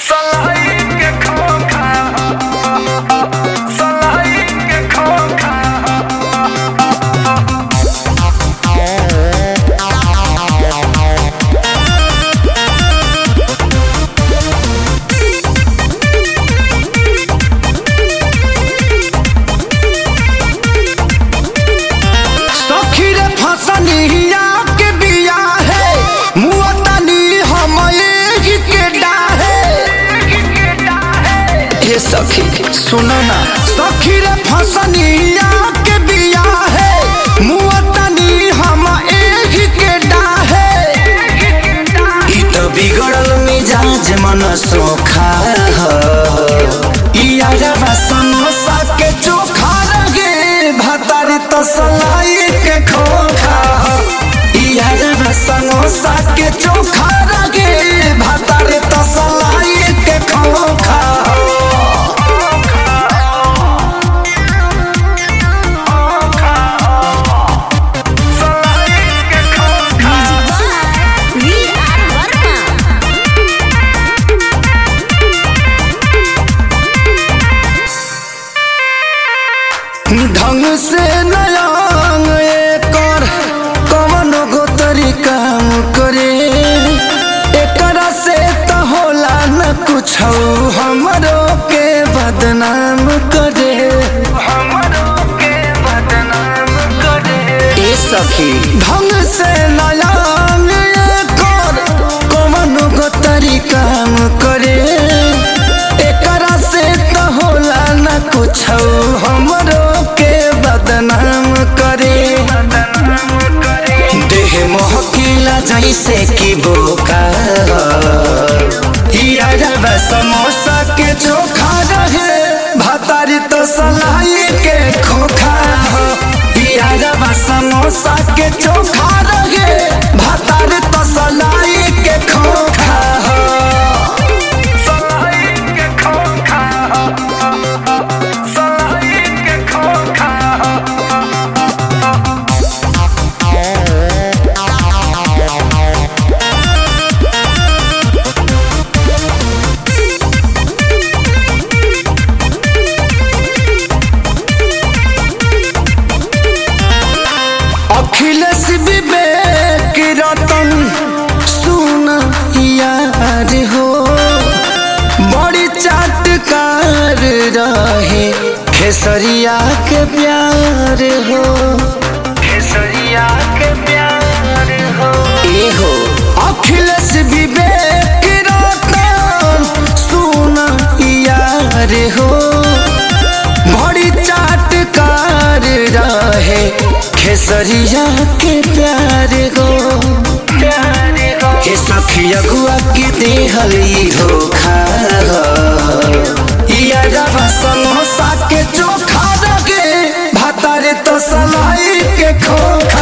सलाई के खोखा सलाई के खोखा सखी रे फसनिया के बिया है मुअतनी हम एही के डाहे हे सखी सुनो ना सखी रे फसनिया के बिया है मुअतनी हम एही के डाहे ई तो बिगड़ल मिजाज मन सोखा ह ई आजवा समोसा के चोखा लगे भतारी तो सलाई के खोखा ह ई आजवा समोसा के चोखा लगे भतारी तो सलाई के खोखा ह सलाई के खोखा वी आर वर्मा ढंग से नयांग एकर कवन गो तरीका करे एकरा से त होला न कुछ हमरो के बदनाम करे हमरो के बदनाम करे ए सखी ढंग से नयांग एकर कवन गो तरीका करे एकरा से त होला न कुछ हमरो के बदनाम करे बदनाम करे देह महकिला जैसे कि बोका हिया रवा समोसा के चोखा रहे भतारी तो सलाई के खोखा हो हिया रवा समोसा के चोखा रहे भतारी तो सलाई के खोखा हो सलाई के खोखा सलाई के खोखा अखिलेश विवेक रतन सुन यार हो बड़ी चाटकार रहे खेसरिया के प्यार हो केसरिया के प्यार हो ए हो अखिलेश विवेक रतन सुन यार हो बड़ी चाटकार रहे खेसरिया के प्यार हो प्यार हो के सखिया गुआ के देहल ई धोखा इया रवा समोसा के चोखा लगे भातारे तो सलाई के खोखा